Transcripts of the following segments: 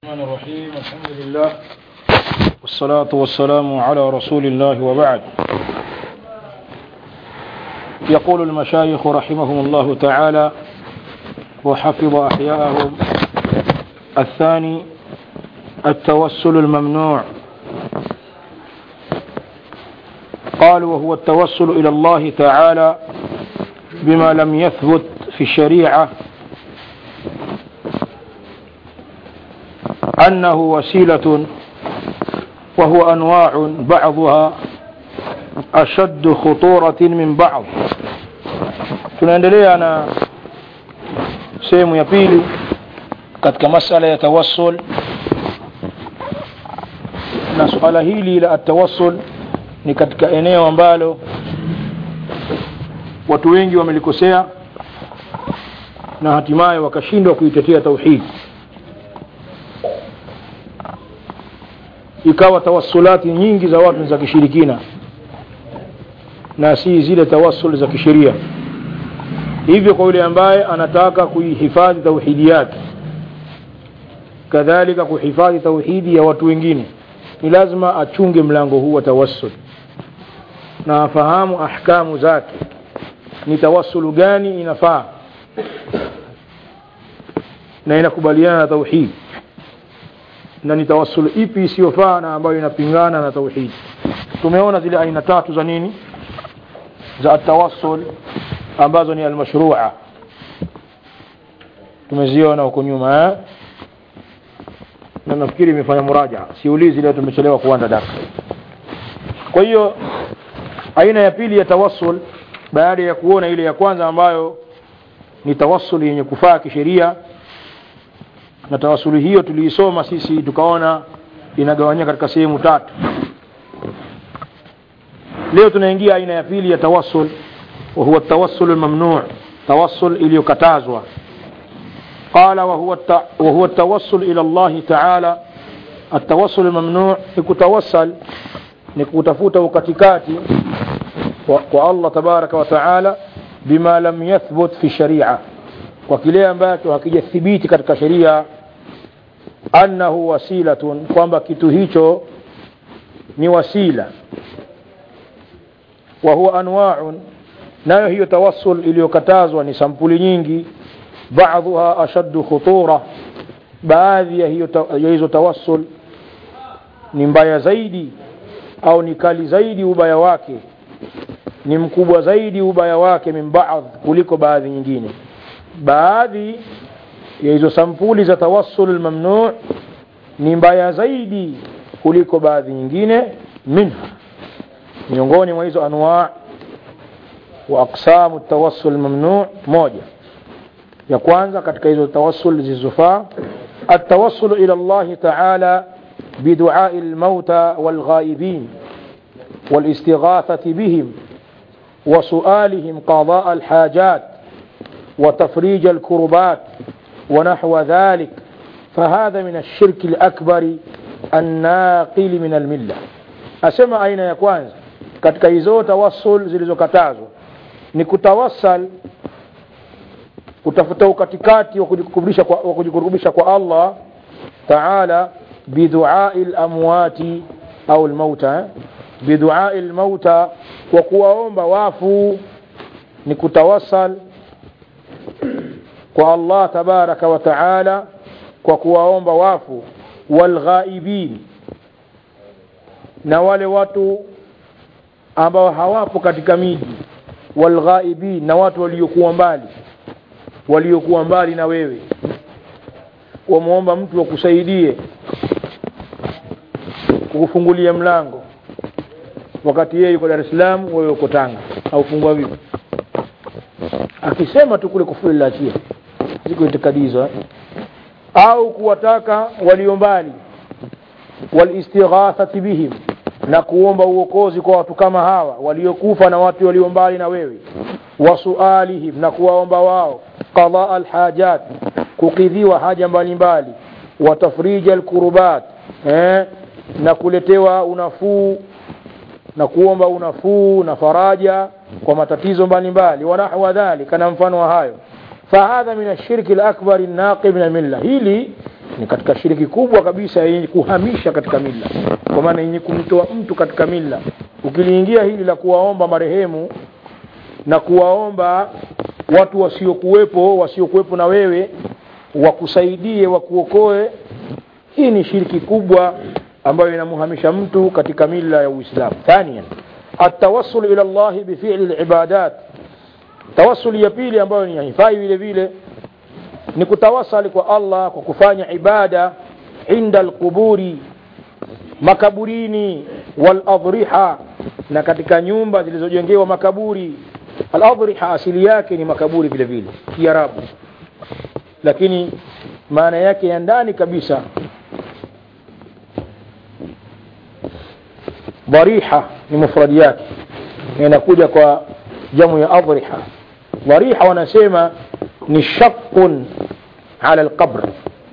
الرحمن الرحيم الحمد لله والصلاة والسلام على رسول الله وبعد يقول المشايخ رحمهم الله تعالى وحفظ أحياءهم الثاني التوسل الممنوع قال وهو التوسل إلى الله تعالى بما لم يثبت في الشريعة أنه وسيلة وهو أنواع بعضها أشد خطورة من بعض tunaendelea na sehemu ya pili katika masala ya tawassul na suala hili la atawassul ni katika eneo ambalo watu wengi wamelikosea na hatimaye wakashindwa kuitetea tauhidi ikawa tawassulati nyingi za watu za kishirikina na si zile tawassul za kisheria hivyo kwa yule ambaye anataka kuihifadhi tauhidi yake kadhalika kuhifadhi tauhidi ya watu wengine ni lazima achunge mlango huu wa tawassul na afahamu ahkamu zake ni tawassulu gani inafaa na inakubaliana na tauhidi na ni tawassul ipi isiyofaa na ambayo inapingana na tauhidi tumeona zile aina tatu za nini za atawassul ambazo ni almashrua tumeziona huko nyuma eh? na nafikiri imefanya muraja siulizi leo tumechelewa kuanza darasa kwa hiyo aina ya pili ya tawassul baada ya kuona ile ya kwanza ambayo ni tawassul yenye kufaa kisheria na tawasuli hiyo tuliisoma sisi tukaona inagawanyika katika sehemu tatu leo tunaingia aina ya pili ya tawassul wa huwa tawassul mamnu' tawassul iliyokatazwa قال وهو وهو التوسل الى الله تعالى التوسل الممنوع نكتوسل نكتفوت وكتكاتي والله تبارك وتعالى بما لم يثبت في الشريعه kwa kile ambacho hakijathibiti katika sheria annahu wasilatun kwamba kitu hicho ni wasila wa huwa anwa'un nayo hiyo tawassul iliyokatazwa ni sampuli nyingi baadhuha ashaddu khutura baadhi ya hiyo ya hizo tawassul ni mbaya zaidi au ni kali zaidi ubaya wake ni mkubwa zaidi ubaya wake min baadhi kuliko baadhi nyingine baadhi ya hizo sampuli za tawassul mamnu ni mbaya zaidi kuliko baadhi nyingine minha miongoni mwa hizo anwa wa aqsamu tawassul mamnu moja ya kwanza katika hizo tawassul zilizofaa التوسل إلى الله تعالى بدعاء الموتى والغائبين والاستغاثة بهم وسؤالهم قضاء الحاجات وتفريج الكربات ونحو ذلك فهذا من الشرك الأكبر الناقل من الملة أسمى أين يكوان katika hizo tawassul zilizokatazwa ni kutawassal kutafuta ukatikati wa kujikurubisha kwa, wa kujikurubisha kwa Allah taala biduai lamwati au lmauta biduai lmauta kwa kuwaomba wafu ni kutawassal kwa Allah tabaraka wa taala kwa kuwaomba wafu walghaibin na wale watu ambao hawapo katika miji walghaibin na watu waliokuwa mbali waliokuwa mbali na wewe wamwomba mtu wakusaidie kukufungulia mlango wakati yeye yuko Dar es Salaam wewe uko Tanga au fungua vipi akisema tu kule kufuli laachia ziko itikadi hizo au kuwataka walio mbali walistighathati bihim na kuomba uokozi kwa watu kama hawa waliokufa na watu walio mbali na wewe wasualihim na kuwaomba wao qadaa alhajat kukidhiwa haja mbalimbali watafrija alkurubat eh, na kuletewa unafuu na kuomba unafuu na faraja kwa matatizo mbalimbali wanahwa dhalika na mfano wa hayo fahadha min ashirki lakbari naqi min almilla hili ni katika shiriki kubwa kabisa yenye kuhamisha katika mila kwa maana yenye kumtoa mtu katika mila ukiliingia hili la kuwaomba marehemu na kuwaomba watu wasiokuwepo wasiokuwepo na wewe wakusaidie wakuokoe hii ni shiriki kubwa ambayo inamuhamisha mtu katika mila ya uislamu thanian atawassul ila llahi bifili libadat tawasul ya pili ambayo ni haifai vile vile ni kutawasali kwa allah kwa kufanya ibada inda alquburi makaburini waladhriha na katika nyumba zilizojengewa makaburi aladhriha asili yake ni makaburi vile vile kiarabu lakini maana yake ya ndani kabisa dhariha ni mufradi yake na inakuja kwa jamu ya adhriha dhariha wanasema ni shaqun ala alqabr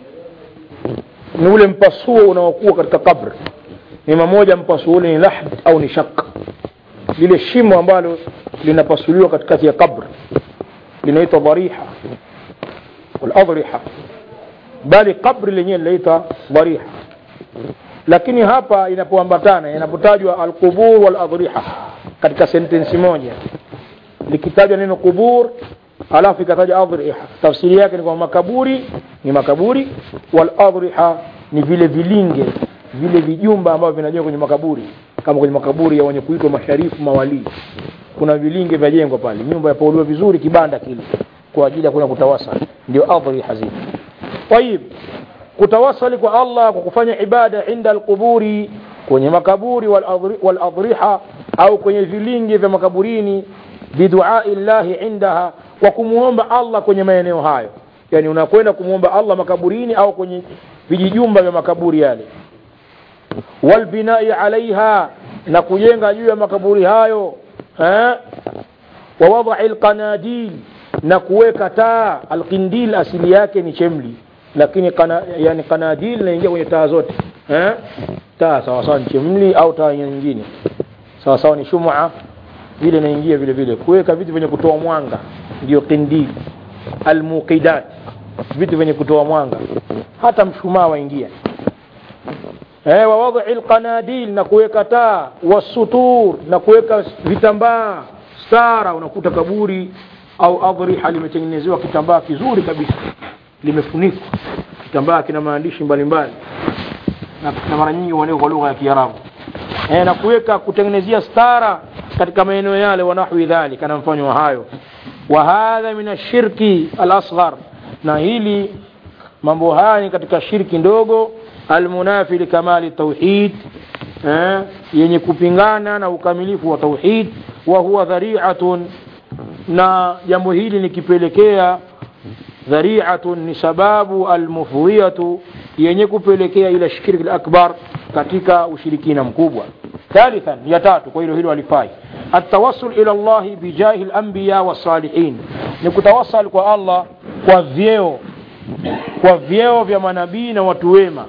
ni ule mpasuo unaokuwa katika qabr ni mamoja mpasuo ule ni lahd au ni shaq lile shimo ambalo linapasuliwa katikati ya qabr linaitwa dhariha waladhriha bali qabri lenyewe linaitwa dhariha lakini hapa inapoambatana inapotajwa alqubur waladhriha katika sentensi moja likitajwa neno qubur alafu ikataja adhriha tafsiri yake ni kwamba makaburi ni makaburi waladhriha ni vile vilinge vile vijumba ambavyo vinajengwa kwenye makaburi kama kwenye makaburi ya wenye kuitwa masharifu mawalii kuna vilinge vyajengwa pale nyumba yapauliwa vizuri kibanda kile kwa ajili ya kuna kutawasal ndio adhriha zile tayib kutawasali kwa allah kwa kufanya ibada inda alquburi kwenye makaburi waladhriha au kwenye vilinge vya makaburini biduai llahi indaha kwa kumwomba allah kwenye maeneo hayo yani unakwenda kumwomba allah makaburini au kwenye vijijumba vya makaburi yale walbinai alaiha na kujenga juu ya makaburi hayo eh? wawadai lqanadil na kuweka taa alqindil asili yake ni chemli lakini kana, yani kanadil inaingia kwenye taa zote eh? taa sawasawa ni chemli au taa nyingine sawasawa ni shumaa vile inaingia vile vile kuweka vitu vyenye kutoa mwanga ndio qindil almuqidat vitu vyenye kutoa mwanga hata mshumaa waingia eh, wawadhi lqanadil na kuweka taa wasutur na kuweka vitambaa stara unakuta kaburi au adhriha limetengenezewa kitambaa kizuri kabisa limefunikwa kitambaa kina maandishi mbalimbali na, na mara nyingi huandikwa kwa lugha ya kiarabu e, na kuweka kutengenezea stara katika maeneo yale wanahwi dhalika na mfano wa hayo wa hadha min ashirki alasghar na hili mambo haya ni katika shirki ndogo almunafi likamali tauhid eh, yenye kupingana na ukamilifu wa tauhid wa huwa dhari'atun na jambo hili nikipelekea dhari'atun ni sababu almufdhiyatu yenye kupelekea ila shirki alakbar katika ushirikina mkubwa thalithan ya tatu kwa hilo hilo alifai التوسل إلى الله بجاه الأنبياء والصالحين نكتوصل kwa Allah kwa vyeo kwa vyeo vya manabii na watu wema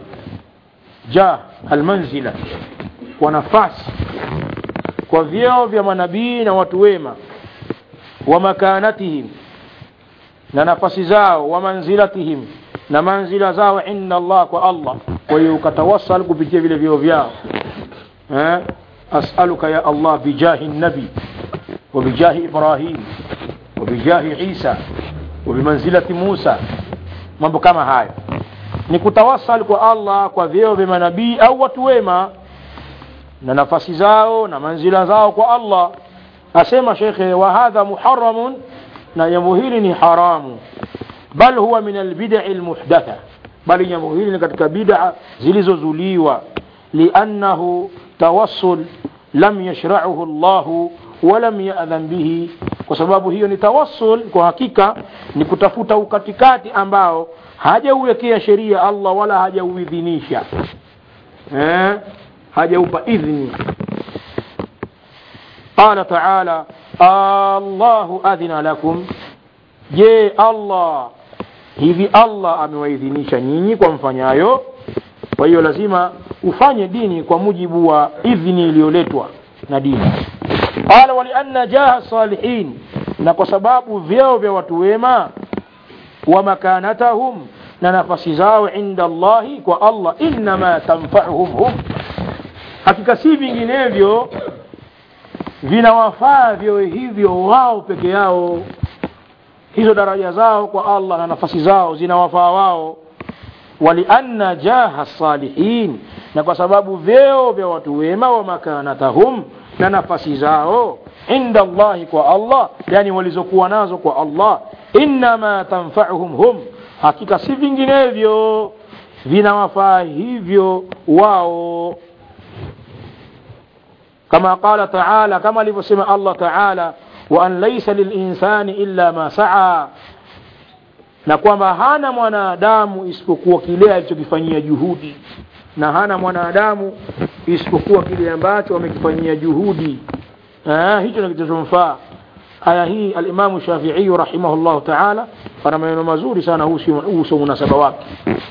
ja almanzila kwa nafasi kwa vyeo vya manabii na watu wema wa makanatihim na nafasi zao wa manzilatihim na manzila zao inda Allah kwa Allah kwa hiyo ukatawassal kupitia vile vyeo vyao eh أسألك يا الله بجاه النبي وبجاه إبراهيم وبجاه عيسى وبمنزلة موسى mambo kama hayo ni kutawasal kwa allah kwa vyeo vya manabii au watu wema na nafasi zao na manzila zao kwa allah asema shekhe wa hadha muharamun na jambo hili ni haramu bal huwa min albidai lmuhdatha bali jambo hili ni katika bida zilizozuliwa liannahu tawassul lam yashracuhu llahu walam yadhan bihi kwa sababu hiyo ni tawassul kwa hakika ni kutafuta ukatikati ambao hajauwekea sheria allah wala hajauidhinisha eh? hajaupa idhni qala taala allahu adhina lakum je allah hivi allah amewaidhinisha nyinyi kwa mfanyayo kwa hiyo lazima ufanye dini kwa mujibu wa idhni iliyoletwa na dini qala walianna jaha salihin na kwa sababu vyeo vya watu wema wa makanatahum na nafasi zao inda Allahi kwa Allah innama tanfa'uhum hum hakika si vinginevyo vinawafaa vyo hivyo wao peke yao hizo daraja zao kwa Allah na nafasi zao zinawafaa wao walianna jaha salihin na kwa sababu vyeo vya watu wema wa makanatahum na nafasi zao inda Allahi kwa Allah yani walizokuwa nazo kwa Allah innama tanfa'uhum hum hakika si vinginevyo vinawafaa hivyo wao kama qala taala kama alivyosema Allah taala wa an laysa lilinsani illa ma saa na kwamba hana mwanadamu isipokuwa kile alichokifanyia juhudi na hana mwanadamu isipokuwa kile ambacho amekifanyia juhudi ah, hicho ndio kitachomfaa aya hii alimamu shafiiyu rahimahullahu taala ana maneno mazuri sana huhusu munasaba wake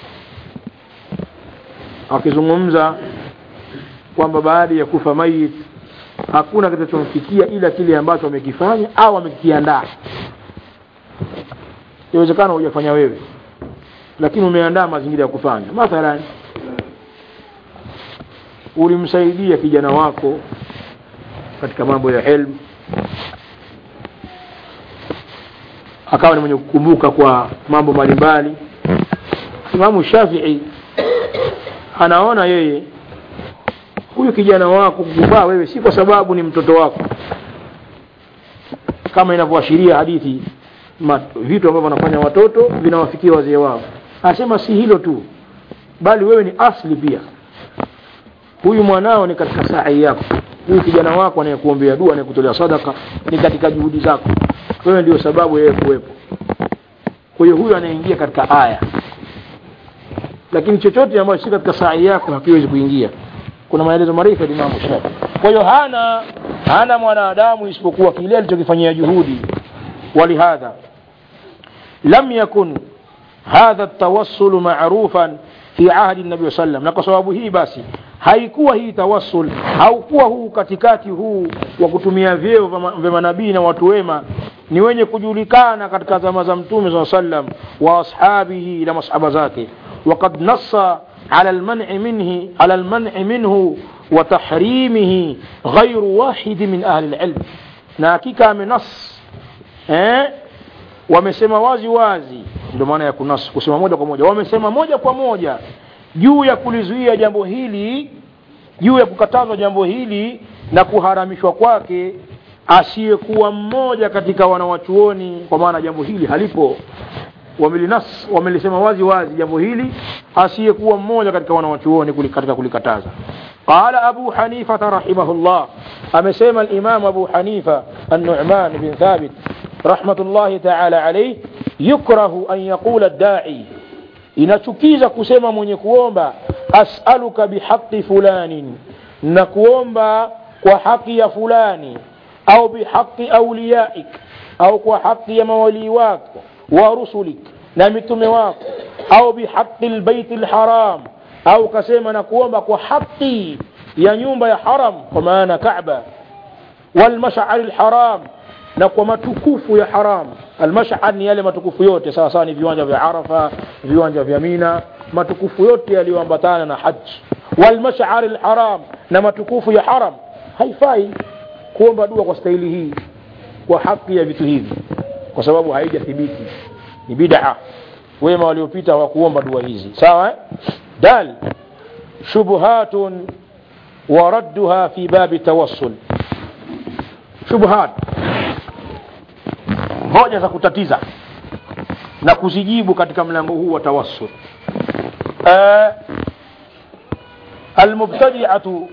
akizungumza kwamba baada ya kufa mayit hakuna kitachomfikia ila kile ambacho amekifanya au amekiandaa inawezekana hujafanya wewe lakini umeandaa mazingira ya kufanya mathalan ulimsaidia kijana wako katika mambo ya ilmu akawa ni mwenye kukumbuka kwa mambo mbalimbali imamu shafii anaona yeye huyu kijana wako kukufaa wewe si kwa sababu ni mtoto wako kama inavyoashiria hadithi ma, vitu ambavyo wanafanya watoto vinawafikia wazee wao anasema si hilo tu bali wewe ni asli pia huyu mwanao ni katika sahi yako huyu kijana wako anayekuombea dua anayekutolea sadaka ni katika juhudi zako wewe ndio sababu yeye kuwepo kwa hiyo huyu anaingia katika aya lakini chochote ambacho si katika sahi yako hakiwezi kuingia kuna maelezo marefu ya Imam Shafi kwa hiyo hana hana mwanadamu isipokuwa kile alichokifanyia juhudi ولهذا لم يكن هذا التوسل معروفا في عهد النبي صلى الله عليه وسلم na kwa sababu hii basi haikuwa hii tawassul haukuwa huu katikati huu wa kutumia vyeo vya manabii na watu wema ni wenye kujulikana katika zama za mtume saa sallam wa ashabihi na masahaba zake وقد نص على المنع منه على المنع منه وتحريمه غير واحد من أهل العلم na hakika amenas eh, wamesema wazi wazi ndio maana ya kunas kusema moja kwa moja wamesema moja kwa moja juu ya kulizuia jambo hili juu ya kukatazwa jambo hili na kuharamishwa kwake asiyekuwa mmoja katika wanawachuoni kwa maana jambo hili halipo wamelinas wamelisema wazi wazi jambo hili asiyekuwa mmoja katika wanawachuoni katika kulikataza qala abu hanifata rahimahullah amesema al-imam abu hanifa an-nu'man bin thabit rahmatullahi ta'ala alayhi yukrahu an yaqula ad-da'i inachukiza kusema mwenye kuomba as'aluka bihaqi fulanin na kuomba kwa haki ya fulani au bihaqi awliyaik au kwa haki ya mawalii wako wa rusulik na mitume wako au bihaqi lbaiti lharam au kasema na kuomba kwa haki ya nyumba ya haram kwa maana Kaaba walmashari lharam na kwa matukufu ya haram almashar ni yale matukufu yote sawa sawa ni viwanja vya Arafa viwanja vya Mina matukufu yote yaliyoambatana na haji walmashari lharam na matukufu ya haram haifai kuomba dua kwa staili hii kwa haki ya vitu hivi kwa sababu haijathibiti ni bid'a wema waliopita hawakuomba dua hizi sawa eh? dal shubuhatun wa radduha fi babi tawassul shubuhat hoja za kutatiza na kuzijibu katika mlango huu wa tawassul uh, almubtadi'atu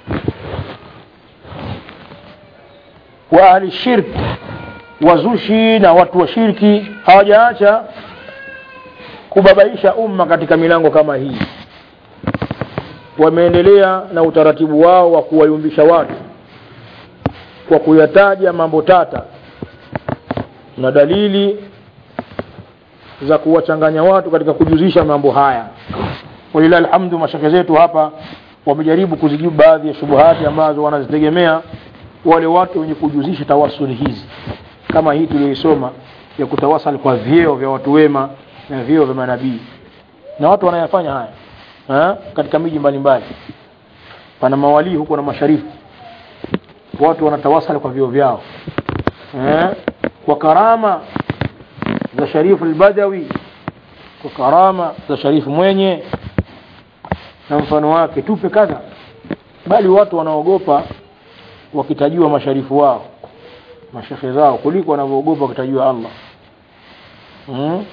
wa ahli shirk wazushi na watu wa shirki hawajaacha kubabaisha umma katika milango kama hii wameendelea na utaratibu wao wa kuwayumbisha watu kwa kuyataja mambo tata na dalili za kuwachanganya watu katika kujuzisha mambo haya walilahi alhamdu mashake zetu hapa wamejaribu kuzijibu baadhi ya shubuhati ambazo wanazitegemea wale watu wenye kujuzisha tawasuli hizi kama hii tuliyoisoma ya kutawasal kwa vyeo vya watu wema na vyeo vya manabii na watu wanayafanya haya ha? katika miji mbalimbali pana mawalii huko na masharifu watu wanatawasali kwa vio vyao eh? kwa karama za sharifu albadawi kwa karama za sharifu mwenye na mfano wake tupe kadha bali watu wanaogopa wakitajiwa masharifu wao mashekhe zao kuliko wanavyoogopa wakitajiwa Allah hmm?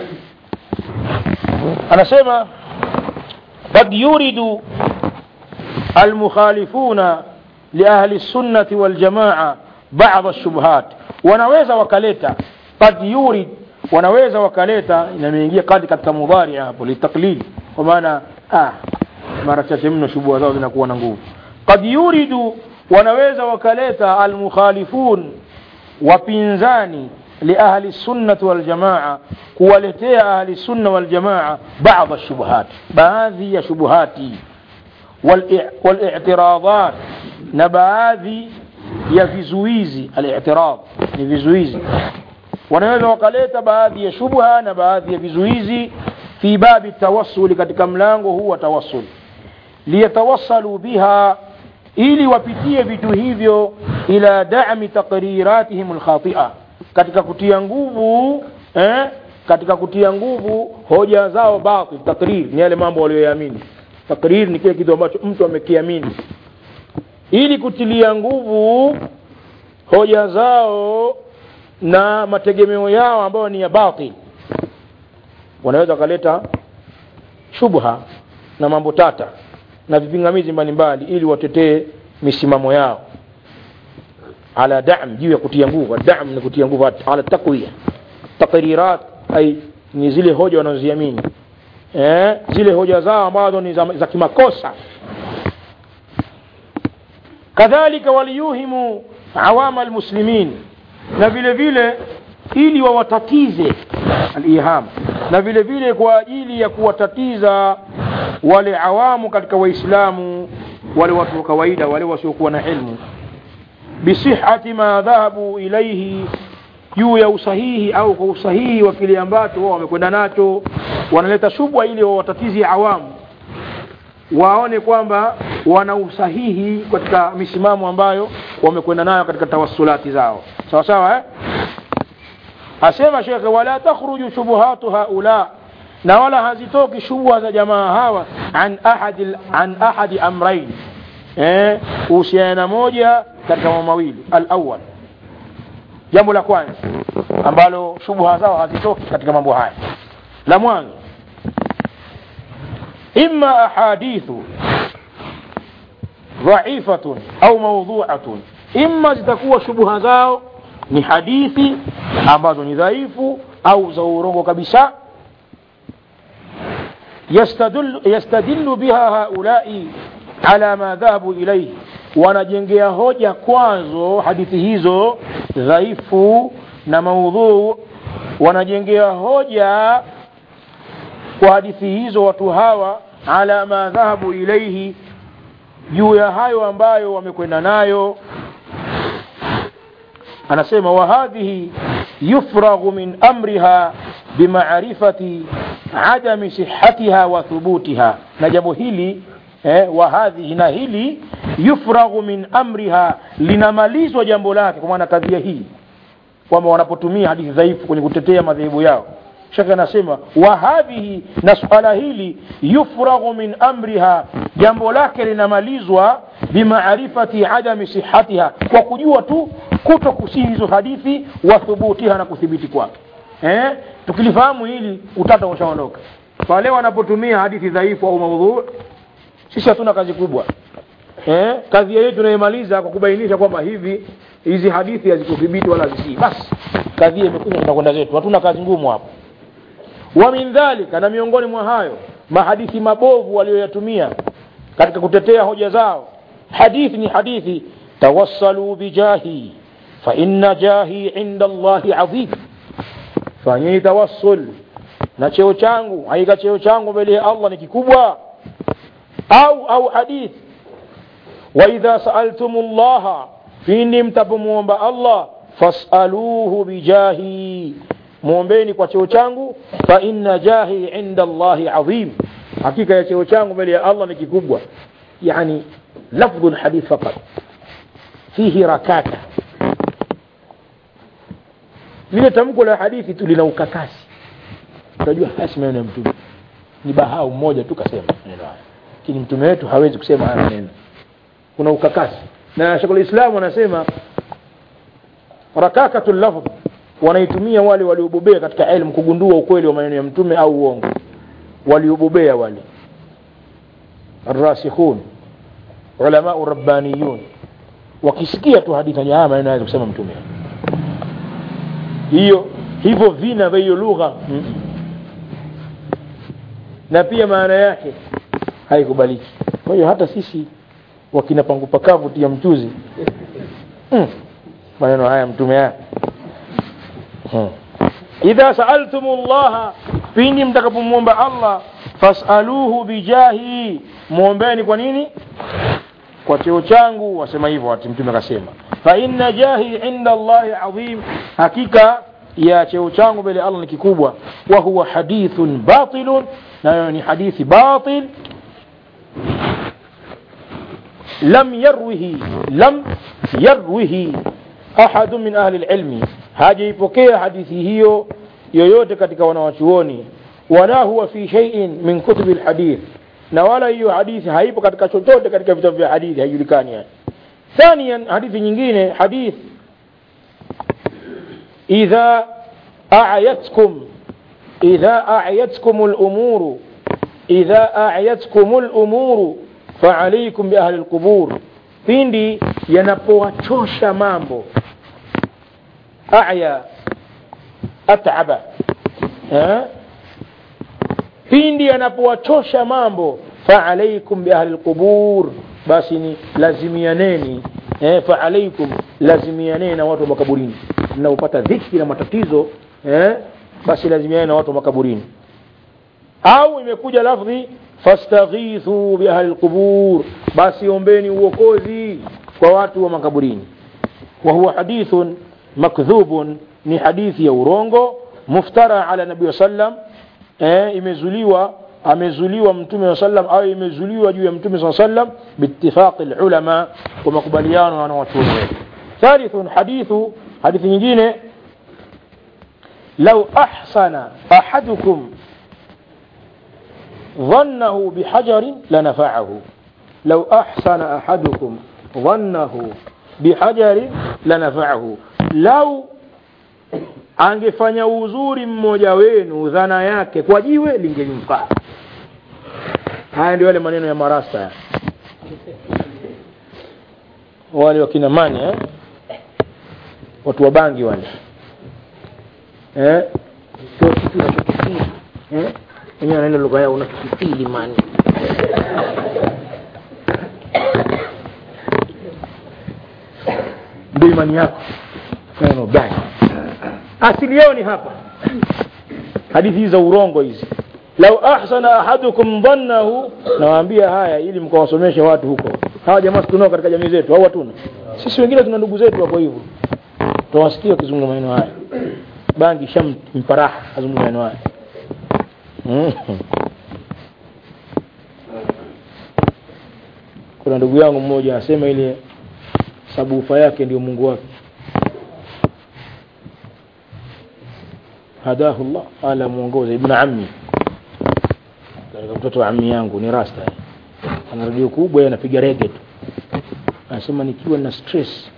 anasema قد يورد المخالفون لأهل السنة والجماعة بعض الشبهات wanaweza wakaleta قد يورد wanaweza wakaleta inameingia kadi katika mudhari hapo litaklid kwa maana ah mara chache mno shubuha zao zinakuwa na nguvu قد يورد wanaweza wakaleta almukhalifun wapinzani liahli السنة والجماعة kuwaletea ahli السنة والجماعة بعض الشبهات baadhi ya shubuhati والاعتراضات na baadhi ya vizuizi الاعتراض ni vizuizi wanaweza wakaleta baadhi ya shubha na baadhi ya vizuizi fi babi tawassuli katika mlango huu wa tawassul liyatawassalu biha ili wapitie vitu hivyo ila da'mi taqriratihim alkhati'a katika kutia nguvu eh, katika kutia nguvu hoja zao batil takrir ni yale mambo walioyaamini takrir ni kile kitu ambacho mtu amekiamini ili kutilia nguvu hoja zao na mategemeo yao ambayo ni ya batil wanaweza wakaleta shubha na mambo tata na vipingamizi mbalimbali ili watetee misimamo yao ala dam juu ya kutia nguvu dam ni kutia nguvu ala takwiya taqrirat ay ni zile hoja wanazoziamini eh, zile hoja zao ambazo ni za, za kimakosa kadhalika waliyuhimu awama almuslimin na vile vile ili wawatatize aliham na vile vile kwa ajili ya kuwatatiza wale awamu katika waislamu wale watu wa kawaida wale wasiokuwa na ilmu bisihati ma dhahabu ilaihi juu ya usahihi au kwa usahihi wa kile ambacho wao wamekwenda nacho wanaleta shubwa ili wawatatizi awamu waone kwamba wana usahihi katika misimamo ambayo wamekwenda nayo katika tawassulati zao sawa sawa eh? asema shekhe wala takhruju shubuhatu haula na wala hazitoki shubha za jamaa hawa an ahadi, an ahadi amrain eh, uhusiana na moja katika mambo mawili alawal jambo la kwanza ambalo shubha zao hazitoki katika mambo haya la mwanzo imma ahadithu dhaifatun au maudhuatun imma zitakuwa shubha zao ni hadithi ambazo ni dhaifu au za urongo kabisa yastadillu, yastadillu biha haulai ala ma dhahabu ilaihi wanajengea hoja kwazo hadithi hizo dhaifu na maudhuu wanajengea hoja kwa hadithi hizo watu hawa ala ma dhahabu ilaihi juu ya hayo ambayo wamekwenda nayo anasema wa hadhihi yufraghu min amriha bimaarifati adami sihatiha wa thubutiha na jambo hili eh, wa hadhihi na hili yufraghu min amriha linamalizwa jambo lake kwa maana kadhia hii kwamba wanapotumia hadithi dhaifu kwenye kutetea madhehebu yao shaka anasema wa hadhihi na suala hili yufraghu min amriha jambo lake linamalizwa bimaarifati adami sihatiha kwa kujua tu kuto kusihi hizo hadithi wa thubutiha na kuthibiti kwake eh? tukilifahamu hili utata ushaondoka pale wanapotumia hadithi dhaifu au maudhu sisi hatuna kazi kubwa eh? kazi yetu tunaimaliza kwa kubainisha kwamba hivi hizi hadithi hazikuthibiti wala hazisii basi kazi imekuja tunakwenda zetu hatuna kazi ngumu hapo wa min dhalika na miongoni mwa hayo mahadithi mabovu walioyatumia katika kutetea hoja zao hadithi ni hadithi tawassalu bijahi fa inna jahi inda allahi adhim fanyeni tawassul na cheo changu haika cheo changu mbele ya allah ni kikubwa au au hadithi wa idha saaltum llaha pindi mtapomwomba allah fasaluhu bijahi muombeni kwa cheo changu fa inna jahi inda allahi adhim hakika ya cheo changu mbele ya allah ni kikubwa yani lafdhu lhadith faqat fihi rakaka lile tamko la hadithi tu lina ukakasi utajua hasi maneno ya mtume ni bahau mmoja tu kasema maneno haya lakini mtume wetu hawezi kusema haya maneno kuna ukakasi na shekul islam wanasema rakakatu lafdh wanaitumia wale waliobobea katika elimu kugundua ukweli wa maneno ya mtume au uongo waliobobea wale arrasikhun ulamau rabbaniyun wakisikia tu hadithi haya maneno anaweza kusema mtume hiyo hivyo vina vya hiyo lugha mm. na pia maana yake haikubaliki kwa hiyo hata sisi wakina pangu pakavu tia mchuzi mm. maneno haya mtume haya hmm. idha saaltum llaha pindi mtakapomwomba allah fasaluhu bijahi mwombeni kwa nini kwa cheo changu wasema hivyo ati mtume akasema fa inna jahi inda allahi adhim hakika ya cheo changu mbele allah ni kikubwa wa huwa hadithun batilun nayo ni hadithi batil lam yarwihi lam yarwihi ahadu min ahli lilmi hajaipokea hadithi hiyo yoyote katika wanawachuoni wala huwa fi shay'in min kutubi lhadith na wala hiyo hadithi haipo katika chochote katika vitabu vya hadithi haijulikani yani ثانيا حديث nyingine حديث إذا أعيتكم إذا أعيتكم الأمور إذا أعيتكم الأمور فعليكم بأهل القبور pindi yanapowachosha mambo aya ataba eh? pindi yanapowachosha mambo faalaikum biahli lqubur basi ni lazimianeni eh, faalaikum lazimianeni na watu wa makaburini mnaopata dhiki na matatizo eh, basi lazimianeni na watu wa makaburini au imekuja lafdhi fastaghithu biahli lqubur basi ombeni uokozi kwa watu wa makaburini wa huwa hadithun makdhubun ni hadithi ya urongo muftara ala nabii sallam eh, imezuliwa amezuliwa mtume wa sallam au imezuliwa juu ya mtume saa sallam biitifaqi lulama kwa makubaliano na wanawachuoni wetu thalithun hadithu hadithi nyingine lau ahsana ahadukum ظنه بحجر لنفعه لو أحسن أحدكم ظنه بحجر لنفعه لو angefanya uzuri mmoja wenu dhana yake kwa jiwe lingelimfaa haya ndio yale maneno ya marasta wale wakina mani eh? watu wa bangi wale eh? kio kitu unachokifili eh? wenyewe wanaenda lugha yao unachokifili mani ndio imani yako neno bangi asili yao ni hapa hadithi hizi za urongo hizi lau ahsana ahadukum dhannahu nawaambia haya ili mkawasomeshe watu huko hawa jamaa tunao katika jamii zetu au hatuna sisi wengine tuna ndugu zetu hapo hivyo tutawasikia wakizungumza maneno haya bangi shampa raha azungumza maneno haya kuna ndugu yangu mmoja asema ile sabufa yake ndio mungu wake hadahu llah ala mwongoza ibn ammi katika mtoto wa ammi yangu ni rasta ana redio kubwa anapiga rege tu anasema nikiwa na stress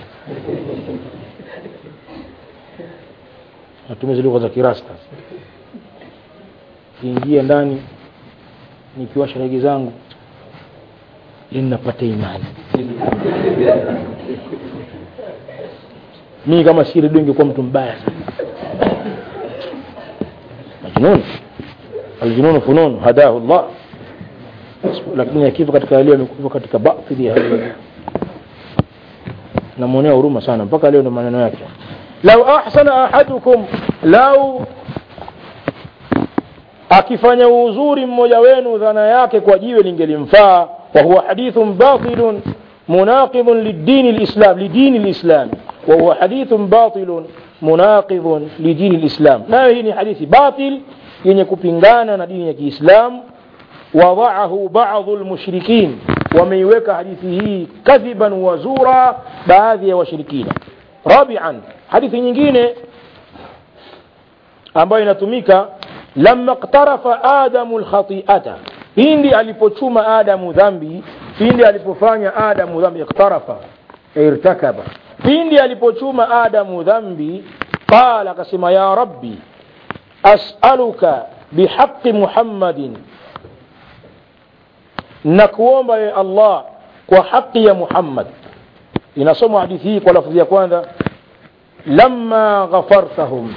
natumia zile lugha za kirasta kiingia ndani nikiwasha rege zangu ili napata imani mimi kama si redio ingekuwa mtu mbaya sana majnun aljununu funun hadahu llah lakini akifa katika leo amekufa katika batili ya namwonea huruma sana mpaka leo ndo maneno yake lau ahsana ahadukum lau akifanya uzuri mmoja wenu dhana yake kwa jiwe lingelimfaa wahuwa hadithun batilun munaqidun lidini lislam lidini lislam wahuwa hadithun batilun munaqidhun lidini lislam nayo hii ni hadithi batil yenye kupingana na dini ya kiislamu wadaahu badu lmushrikin wameiweka hadithi hii kadhiban wazura baadhi ya washirikina rabian hadithi nyingine ambayo inatumika lama ktarafa adamu lkhatiata pindi alipochuma adamu dhambi pindi alipofanya adamu dhambi iktarafa irtakaba pindi alipochuma adamu dhambi qala akasema ya rabbi asaluka bihaqi muhammadin na kuomba ye allah kwa haqi ya muhammad inasomwa hadithi hii kwa lafudhi ya kwanza lama ghafartahum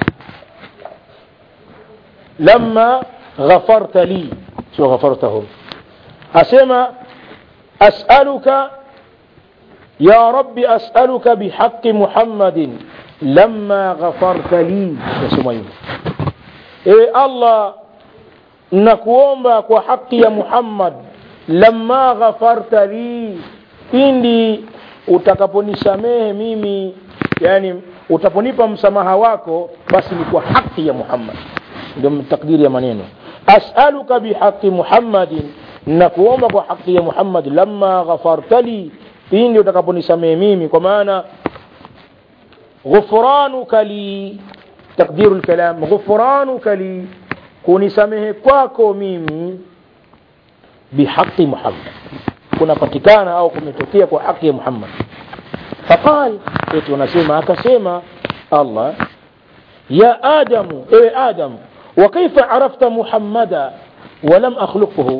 lama ghafarta li sio ghafartahum asema asaluka ya rabbi asaluka bihaqi muhammadin lama ghafarta li nasema hivyo ewe allah nakuomba kwa haki ya muhammad lama ghafarta li pindi utakaponisamehe mimi yani utaponipa msamaha wako basi ni kwa haki ya muhammad ndio takdiri ya maneno asaluka bihaqi muhammadin nakuomba kwa haki ya muhammad lama ghafarta li pindi utakaponisamehe mimi kwa maana ghufranuka li takdiru lkalam ghufranuka li kunisamehe kwako mimi bihaqi muhammad kunapatikana au kumetokea kwa haki ya muhammad faqal eti wanasema akasema allah ya adamu ewe adamu وكيف عرفت محمدا ولم أخلقه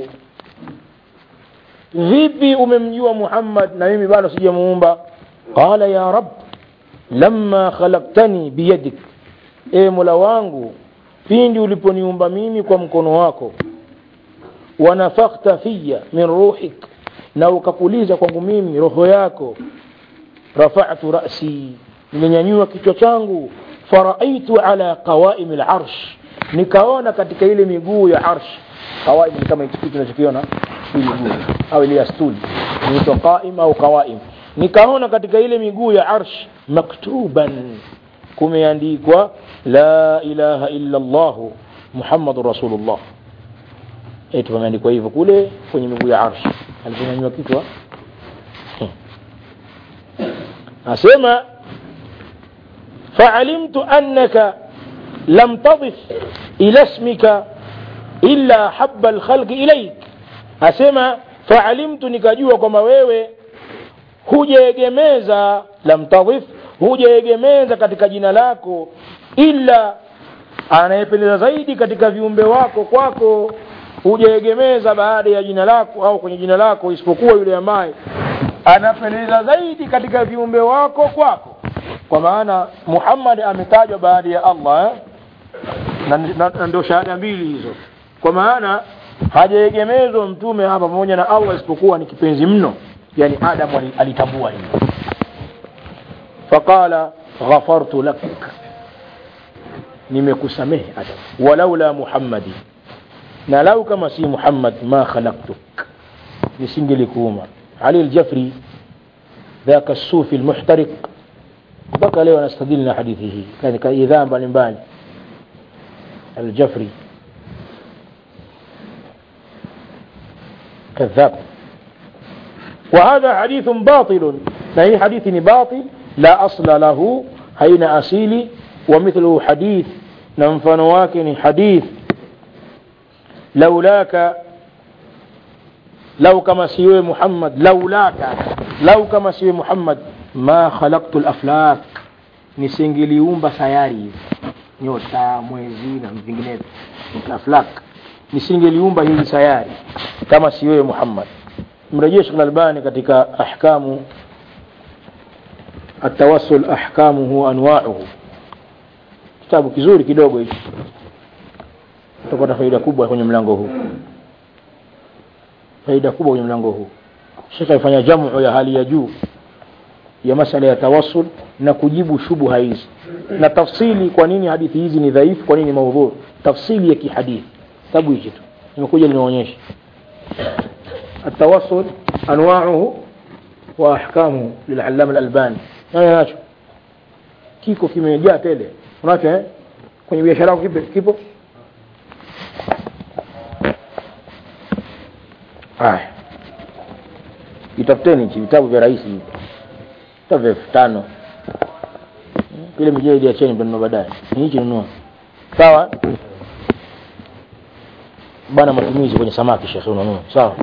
vipi umemjua muhammad na mimi bado sijamuumba qala ya rab lama khalaktani biyadik e mola wangu pindi uliponiumba mimi kwa mkono wako wanafakhta fiya min ruhik na ukapuliza kwangu mimi roho yako rafatu rasi nimenyanyua kichwa changu faraaitu ala qawaimi larsh nikaona katika ile miguu ya arsh qawaim ni kama kitu tunachokiona hii miguu au ile ya stuli inaitwa qaim au qawaim nikaona katika ile miguu ya arsh maktuban kumeandikwa la ilaha illa allah muhammadur rasulullah eti pameandikwa hivyo kule kwenye miguu ya arsh aliponyanyua kichwa asema فعلمت أنك لم تضف إلى اسمك إلا حب الخلق إليك أسمى فعلمت nikajua kwamba wewe hujaegemeza lam tadhif hujaegemeza katika jina lako ila anayependeza zaidi katika viumbe wako kwako hujaegemeza baada ya jina lako au kwenye jina lako isipokuwa yule ambaye anapendeza zaidi katika viumbe wako kwako kwa maana muhammad ametajwa baada ya allah eh? na, na, na ndio shahada mbili hizo kwa maana hajaegemezwa mtume hapa pamoja na allah isipokuwa ni kipenzi mno yani adamu alitambua hili faqala ghafartu lak nimekusamehe adam walaula muhammadi na lau kama si muhammad ma khalaqtuk nisingelikuuma ali ljafri ذاك الصوفي المحترق mpaka leo anastadili na hadithi hii katika idhaa mbalimbali aljafri كذاب وهذا حديث باطل أي حديث باطل لا أصل له حين أصيل ومثله حديث ننفن واكن حديث لولاك لو كما سيوي محمد لولاك لو كما سيوي محمد ma khalaqtu laflak nisingeliumba sayari hizi nyota mwezi na vinginevyo aflak nisingeliumba hizi sayari kama si wewe muhammad mrejee shekh albani katika ahkamu atawassul ahkamuhu anwauhu kitabu kizuri kidogo hichi utapata faida kubwa kwenye mlango huu faida kubwa kwenye mlango huu shekh alifanya jamu ya hali ya juu ya masala ya tawassul na kujibu shubuha hizi na tafsili kwa nini hadithi hizi ni dhaifu kwa nini maudhu tafsili ya kihadithi kitabu hichi tu nimekuja nimeonyesha التوسل أنواعه وأحكامه للعلامة الألباني أنا ناشو kiko kimejaa tele unacho eh? kwenye biashara yako kipo, kipo? haya itafuteni hichi vitabu vya rahisi hivi vitabu vya elfu tano ile mijeledi acheni mtanunua baadaye ni hichi nunua sawa bana matumizi kwenye samaki shekhe unanunua sawa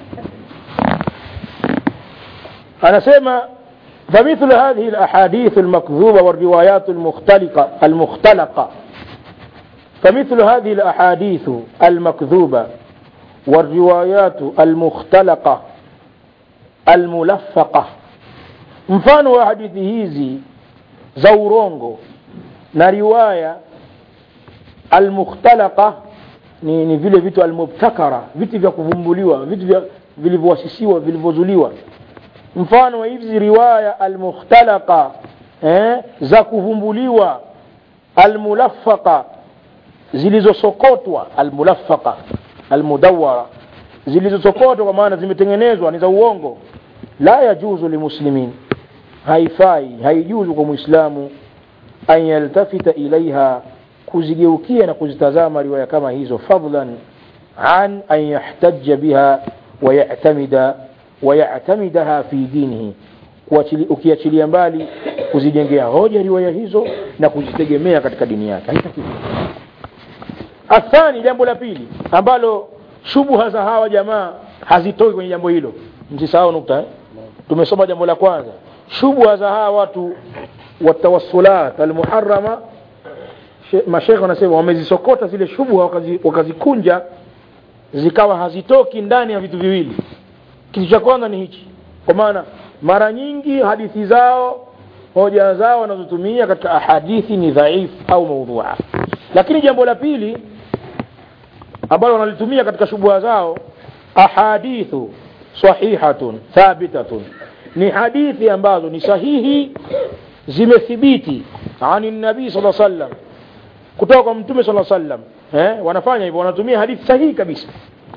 anasema فمثل هذه الأحاديث المكذوبة والروايات المختلقة المختلقة فمثل هذه الأحاديث المكذوبة والروايات المختلقة الملفقة mfano wa hadithi hizi za urongo na riwaya almukhtalaqa ni, ni vile vitu almubtakara vitu vya kuvumbuliwa vitu vya vilivyowasisiwa vilivyozuliwa mfano wa hizi riwaya almukhtalaqa eh, za kuvumbuliwa almulafaqa zilizosokotwa almulafaqa almudawara zilizosokotwa kwa maana zimetengenezwa ni za uongo la yajuzu limuslimin haifai haijuzu kwa mwislamu an yaltafita ilaiha kuzigeukia na kuzitazama riwaya kama hizo fadlan an an yahtaja biha wayatamida wayatamidaha fi dinihi ukiachilia mbali kuzijengea hoja riwaya hizo na kuzitegemea katika dini yake haitakiwi athani jambo la pili ambalo shubuha za hawa jamaa hazitoki kwenye jambo hilo msisahau nukta eh? tumesoma jambo la kwanza shubha za hawa watu watawassulat almuharama mashekhe wanasema wamezisokota zile shubha wakazi, wakazikunja zikawa hazitoki ndani ya vitu viwili kitu cha kwanza ni hichi kwa maana mara nyingi hadithi zao hoja zao wanazotumia katika ahadithi ni dhaif au maudhua lakini jambo la pili ambalo wanalitumia katika shubha zao ahadithu sahihatun thabitatun ni hadithi ambazo ni sahihi zimethibiti ani nabii sala sallam kutoka kwa mtume sala sallam eh, wanafanya hivyo wanatumia hadithi sahihi kabisa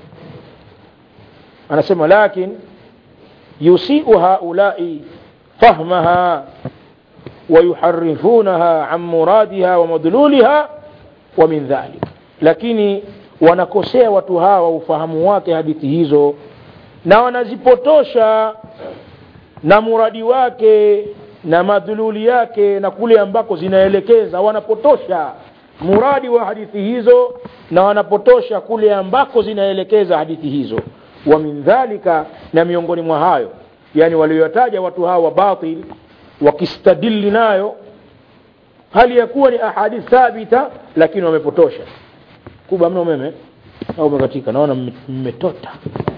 anasema lakin yusiu haulai fahmaha ويحرفونها عن مرادها ومدلولها ومن ذلك lakini wanakosea watu hawa ufahamu wake hadithi hizo na wanazipotosha na muradi wake na madhululi yake na kule ambako zinaelekeza wanapotosha muradi wa hadithi hizo na wanapotosha kule ambako zinaelekeza hadithi hizo wa min dhalika na miongoni mwa hayo yani walioyataja watu hawa wa batil wakistadili nayo hali ya kuwa ni ahadith thabita lakini wamepotosha kubwa mna umeme au umekatika naona mmetota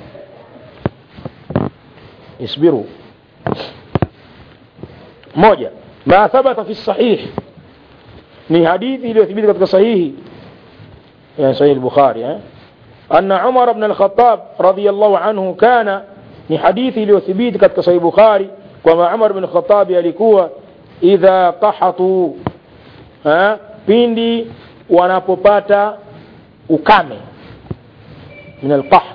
isbiru moja ma thabata fi sahih ni hadithi iliyothibiti katika sahihi yani sahihi al-bukhari eh أن عمر بن الخطاب رضي الله عنه كان ni hadithi iliyothibiti katika sahihi bukhari kwamba umar bin khatabi alikuwa idha qahatu ha? pindi wanapopata ukame min alqahd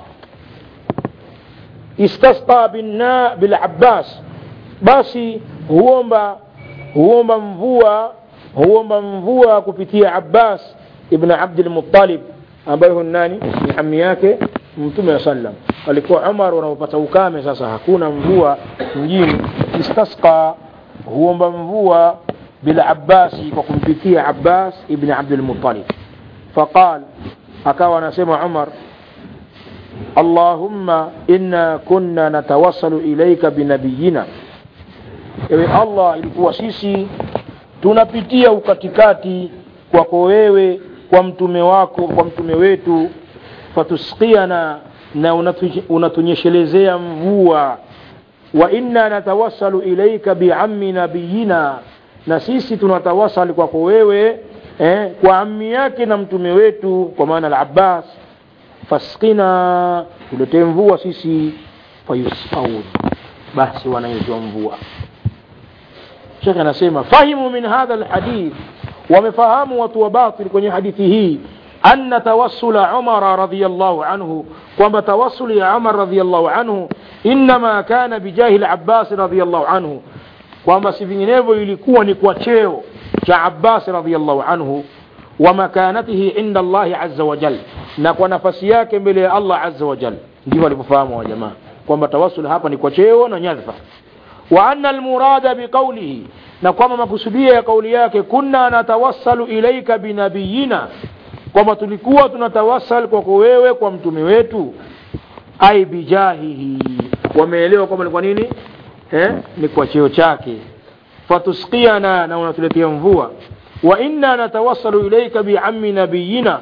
istasqa binna bilabbas basi huomba huomba mvua huomba mvua kupitia abbas ibn abdilmuttalib ambaye hu nani ni ami yake mtume wa sallam alikuwa umar wanapopata ukame sasa hakuna mvua mjini istasqa huomba mvua bila abbasi kwa kumpitia abbas ibn abdulmutalib faqal akawa anasema umar allahumma inna kunna natawassalu ilaika binabiyina ewe allah ilikuwa sisi tunapitia ukatikati kwako wewe kwa mtume wako kwa mtume wetu fatusqiana na unatunyeshelezea mvua wa inna natawassalu ilaika biammi nabiyina na sisi tunatawasali kwako wewe eh, kwa ammi yake na mtume wetu kwa maana al-Abbas fasqina tuletee mvua sisi fayusqaun basi wanaitwa mvua Sheikh anasema fahimu min hadha alhadith wamefahamu watu wa batil kwenye hadithi hii أن توسل عمر رضي الله عنه كما توسل عمر رضي الله عنه إنما كان بجاه العباس رضي الله عنه kwamba si vinginevyo ilikuwa ni kwa cheo cha abbas radiallahu anhu wa makanatihi inda allahi aza wajal na kwa nafasi yake mbele ya allah aza wajal ndivyo walivyofahamu wa jamaa kwamba tawasul hapa ni kwa cheo na nyadhfa wa anna almurada biqaulihi na kwamba makusudia ya kauli yake kunna natawassalu ilaika binabiyina kwamba tulikuwa tunatawassal kwako wewe kwa mtume wetu ai bijahihi wameelewa kwamba ni kwa nini eh? ni kwa cheo chake fatusqiana na unatuletea mvua wa inna natawassalu ilaika biammi nabiyina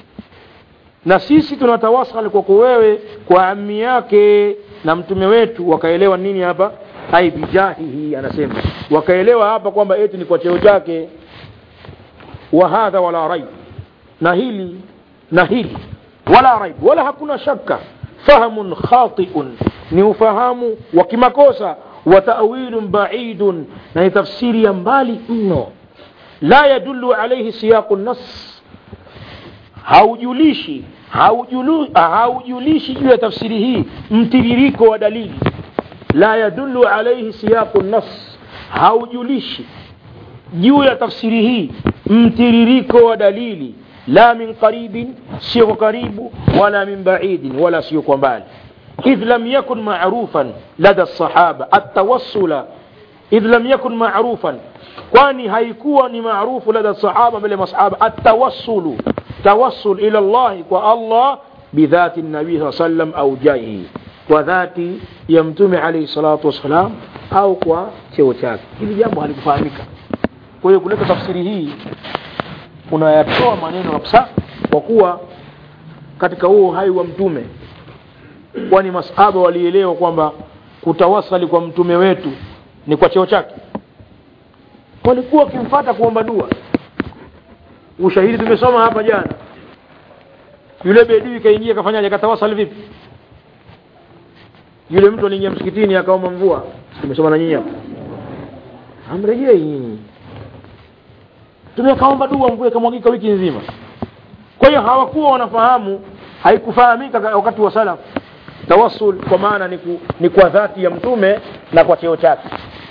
na sisi tunatawassal kwako wewe kwa ammi yake na mtume wetu wakaelewa nini hapa ai bijahihi anasema wakaelewa hapa kwamba eti ni kwa cheo chake wa hadha wala raib na hili na hili wala raib wala hakuna shaka fahamun khatiun ni ufahamu wa kimakosa wa ta'wilun ba'idun na ni tafsiri ya mbali mno la yadullu alayhi siyaqu nas haujulishi haujulu, haujulishi juu ya tafsiri hii mtiririko wa dalili la yadullu alayhi siyaqu nas haujulishi juu ya tafsiri hii mtiririko wa dalili la min qaribin sio kwa karibu wala min baidin wala sio kwa mbali idh lam yakun ma'rufan lada sahaba atawassula idh lam yakun ma'rufan kwani haikuwa ni maarufu lada sahaba mbele masahaba atawassulu tawassul ila Allah kwa Allah bidhati nabii saa sallam au jaihi kwa dhati ya mtume alayhi salatu wassalam au kwa cheo chake hili jambo halikufahamika kwa hiyo kuleta tafsiri hii unayatoa maneno kabisa kwa kuwa katika huo uhai wa mtume kwani masahaba walielewa kwamba kutawasali kwa mtume wetu ni kwa cheo chake walikuwa wakimfata kuomba dua ushahidi tumesoma hapa jana yule bedui kaingia kafanyaje katawasali vipi yule mtu aliingia msikitini akaomba mvua tumesoma na nyinyi hapa amrejei nyinyi tumekaomba dua mvua ikamwagika wiki nzima kwa hiyo hawakuwa wanafahamu haikufahamika wakati wa salaf tawassul kwa maana ni, ku, ni kwa dhati ya mtume na kwa cheo chake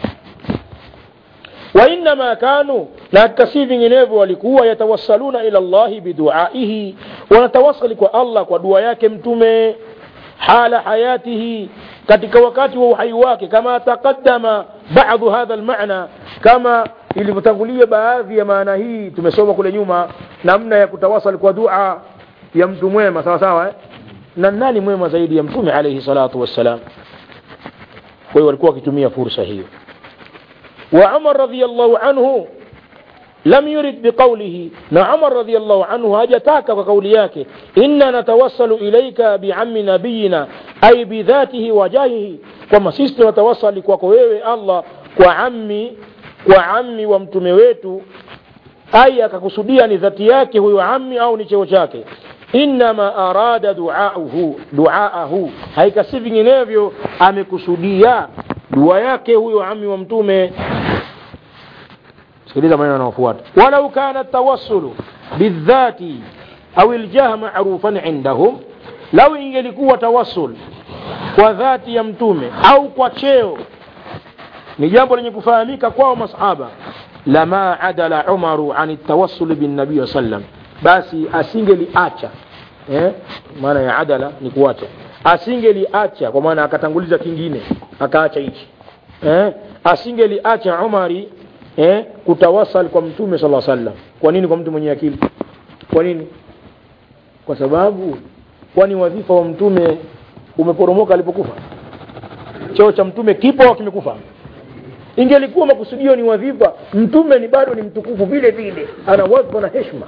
wainama kanu na hata si vinginevyo walikuwa yatawassaluna ila llahi biduaihi wanatawasali kwa allah kwa dua yake mtume hala hayatihi katika wakati wa uhai wake kama taqaddama badu hadha lmana kama ilivyotangulia baadhi ya maana hii tumesoma kule nyuma namna ya kutawasal kwa dua ya mtu mwema sawa sawa eh? na nani mwema zaidi ya mtume alayhi salatu wassalam kwa hiyo walikuwa wakitumia fursa hiyo wa umar radiyallahu anhu lam yurid biqawlihi na umar radiyallahu anhu hajataka kwa kauli yake inna natawassalu ilaika biammi nabiyina ay bidhatihi wa jahihi kwamba sisi tunatawasali kwako wewe allah kwa ammi kwa ammi wa mtume wetu ai akakusudia ni dhati yake huyo ammi au ni cheo chake innama arada duauhu duaahu haikasi vinginevyo amekusudia dua yake huyo ammi wa mtume sikiliza maneno yanayofuata walau kana tawassulu bidhati au ljah marufan indahum lau ingelikuwa tawassul kwa dhati ya mtume au kwa cheo ni jambo lenye kufahamika kwao masahaba lama adala umaru an tawassul bin nabii sallam basi asingeliacha eh? maana ya adala ni kuacha asingeliacha kwa maana akatanguliza kingine akaacha hichi eh? asingeliacha umari eh? kutawasal kwa mtume sala sallam kwa nini kwa mtu mwenye akili kwa nini kwa sababu kwani wadhifa wa mtume umeporomoka alipokufa cheo cha mtume kipo au kimekufa ingelikuwa makusudio ni wadhifa mtume ni bado ni mtukufu vile vile ana wadhifa na heshima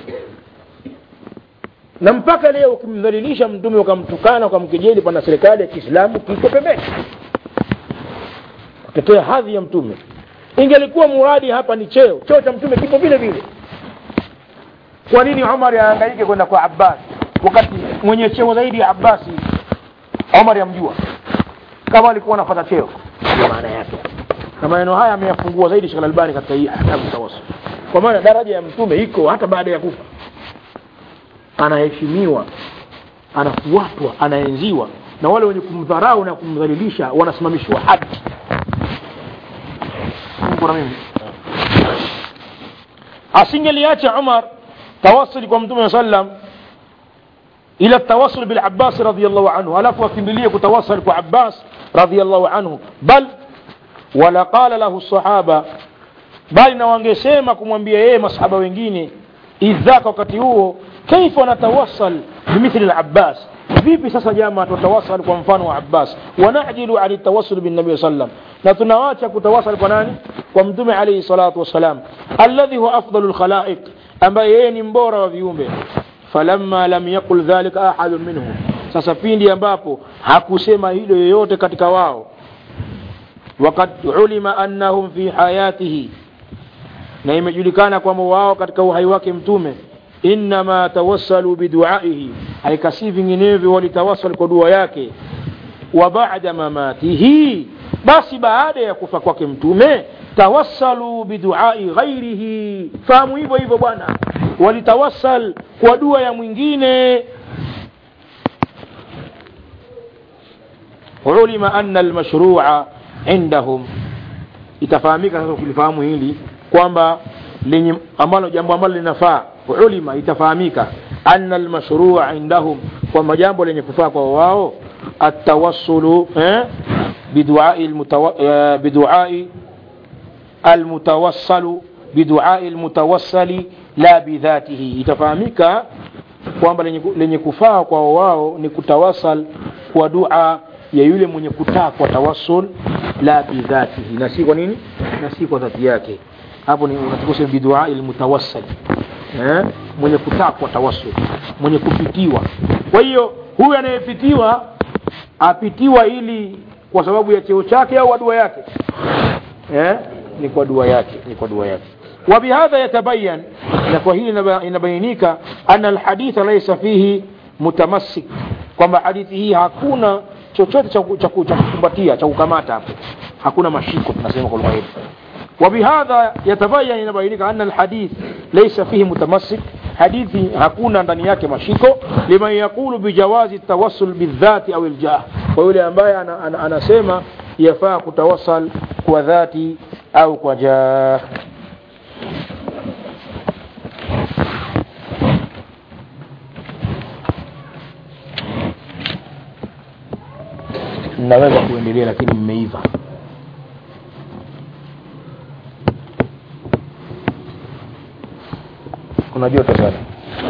na mpaka leo ukimdhalilisha mtume ukamtukana ukamkejeli pana serikali ya kiislamu kiko pembeni kutetea hadhi ya mtume ingelikuwa muradi hapa ni cheo cheo cha mtume kipo vile vile kwa nini umar aangaike kwenda kwa abbas wakati mwenye cheo zaidi ya abbasi umar yamjua kama alikuwa anapata cheo ndio maana yake na maneno haya ameyafungua zaidi Sheikh Albani katika hii ahkamu tawassul kwa maana daraja ya mtume iko hata baada ya kufa anaheshimiwa anafuatwa anaenziwa na wale wenye kumdharau na kumdhalilisha wanasimamishwa hadi Mungu na mimi asingeliacha umar tawasuli kwa mtume sallam ila tawasul bilabbasi radiallahu anhu alafu akimbilie kutawasal kwa abbas radiallahu anhu bal wala qala lahu sahaba bali na wangesema kumwambia yeye masahaba wengine idhaka wakati huo kaifa natawasal bimithli labbas vipi sasa jama tutawasal kwa mfano wa abbas wanajilu ani tawasul binnabii sallam na tunawacha kutawasal kwa nani kwa mtume alaihi salatu wassalam alladhi huwa afdalu lkhalaiq ambaye yeye ni mbora wa viumbe falamma lam yaqul dhalika ahadun minhum sasa pindi ambapo hakusema hilo yoyote katika wao wakad ulima annahum fi hayatihi na imejulikana kwamba wao katika uhai wake mtume innama tawassalu biduaihi haikasi vinginevyo walitawasal kwa dua yake wa bada mamatihi basi baada ya kufa kwake mtume tawassalu biduai ghairihi fahamu hivyo hivyo bwana walitawassal kwa dua ya mwingine ulima anna almashrua indahum itafahamika sasa ukilifahamu hili kwamba lenye ambalo jambo ambalo linafaa ulima itafahamika anna almashrua indahum kwamba jambo lenye kufaa kwa wao atawassulu eh, biduai almutawa, eh, biduai almutawassalu biduai almutawassali la bidhatihi itafahamika kwamba lenye, lenye kufaa kwa wao ni kutawasal kwa dua ya yule mwenye kutakwa tawassul la bidhatihi na si kwa nini na si kwa dhati yake hapo ni unatakiwa biduai almutawassal eh? mwenye kutakwa tawassul mwenye kupitiwa kwa hiyo huyu anayepitiwa apitiwa ili kwa sababu ya cheo chake au dua yake eh? ni kwa dua yake ni kwa dua yake وبهذا يتبين لكوهين inabainika أن الحديث ليس فيه متمسك kwamba hadithi hii hakuna chochote cha kukumbatia cha kukamata hapo hakuna mashiko tunasema kwa lugha yetu وبهذا يتبين inabainika أن الحديث ليس فيه متمسك hadithi hakuna ndani yake mashiko liman yaqulu bijawazi التوسل بالذات أو الجاه kwa yule ambaye anasema yafaa kutawasal kwa dhati au kwa jah naweza kuendelea lakini mmeiva kuna joto sana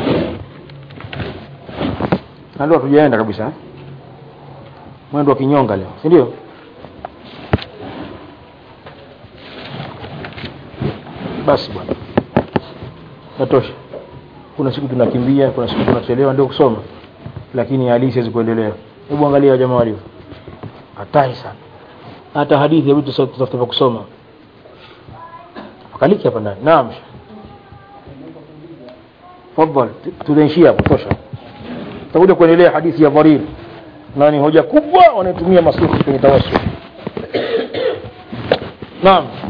na ndio hatujaenda kabisa eh? mwendo wa kinyonga leo si ndio basi bwana natosha kuna siku tunakimbia kuna siku tunachelewa ndio kusoma lakini halisi haiwezi kuendelea hebu angalia jamaa walivyo hatari sana hata hadithi hebu tutafuta kusoma akaliki hapa ndani naam tafadhali tunaishia hapo tosha tutakuja kuendelea hadithi ya dharir na ni hoja kubwa wanayotumia masufi kwenye tawassul naam